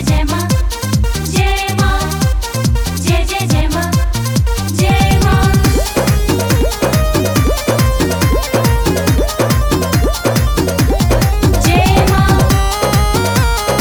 जय माँ जय माँ जय जय जय माँ जय माँ जय माँ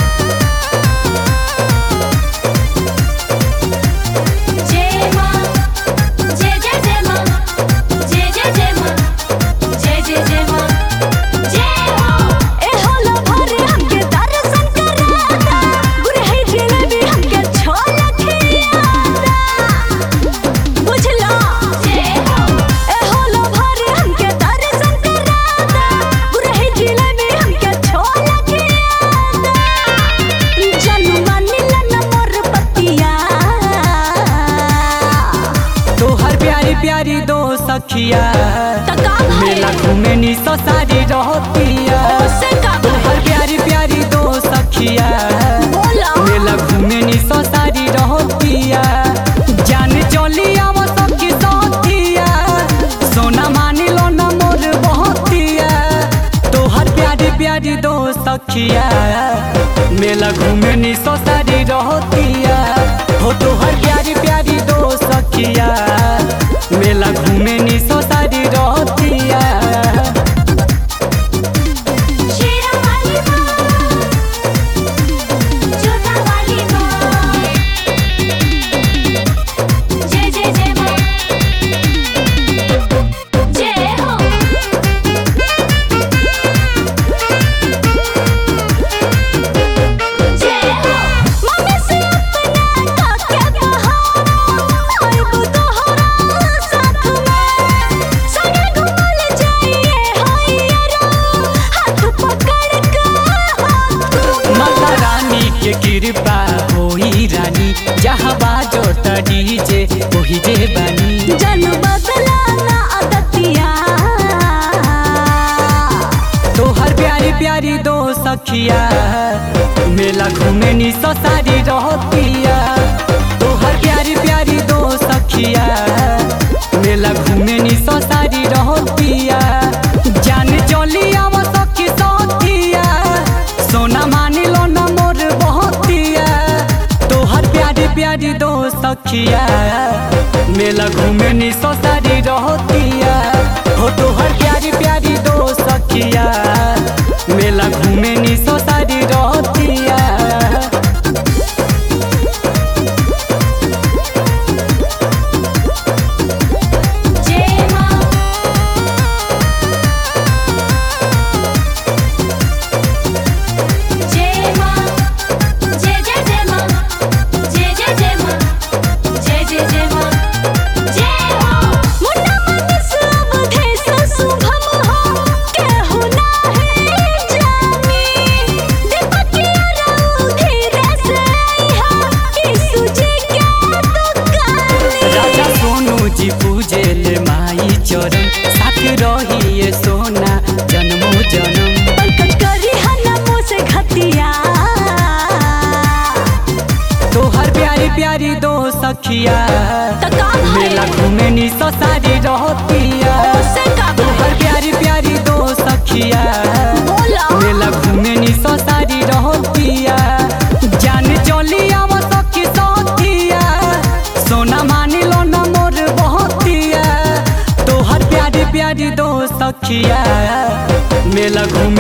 जय माँ जय जय जय माँ जय जय जय माँ जय जय जय माँ जय माँ ए होला भरे हमके दर्शन कराता गुरहै जिलेबी हमके छोला खियाता बुझला जय हो ए होला भरे हमके दर्शन कराता गुरहै जिलेबी हमके छोला खियाता जनुआ नीलन मोर पतिया तोहर प्यारी प्यारी दो सखिया तका मेला घूमे नी सो सारी रहतिया से का तोहर प्यारी प्यारी दो सखिया बोला मेला घूमे नी सो सारी रहतिया जान चली आव सखी सखिया सोना मानी लो न मोर बहतिया तोहर प्यारी प्यारी दो सखिया मेला घूमे नी सो सारी रहतिया हो तोहर प्यारी प्यारी दो सखिया मेला घूमे नी सो सारी रहतिया शेरा वाली माँ जोधा वाली माँ जय जय जय माँ जय हो जय हो मम्मी से अपना काके बहाना आइबो तोहरा साथ में संगे घुमल जाइए होइरा हाथ पकड़ के हाथ माता रानी के कृपा होई रानी जहाँ बाजो त डीजे ओही जे बानी जन बदला ना अदतिया तोहर प्यारी प्यारी दो सखिया मेला घूमे नी सो सारी रहतिया तोहर प्यारी प्यारी दो सखिया मेला घूमे नी सो सारी रहतिया जान चली आव सखी सखिया सोना मानी लो न मोर बहतिया तोहर प्यारी प्यारी दो सखिया मेला घूमे नी सो सारी रहतिया हो तोहर प्यारी प्यारी दो सखिया मेला घूमे नी सो सारी रहतिया जय माँ जय माँ जय जय जय माँ जय जय जय माँ जय जय जय माँ जय हो मुन्ना मन सब भेष शुभम हो केहू नाही जानी दीपकिया रहू धीरे से आइहा यीशु जी के दुकानी राजा सोनू जी पूजे ले माई चरण साथ रहिए सोना जन्मो जन्म पंकज करी हनमो से घतिया तोहर प्यारी प्यारी दो सखिया तका मेला घूमे नी सो सारी रहतिया से का तोहर प्यारी प्यारी दो सखिया बोला मेला घूमे नी सो सारी रहतिया जान चली आव सखी सखिया सोना मानी लो न मोर बहतिया तोहर प्यारी प्यारी दो सखिया मेला घूमे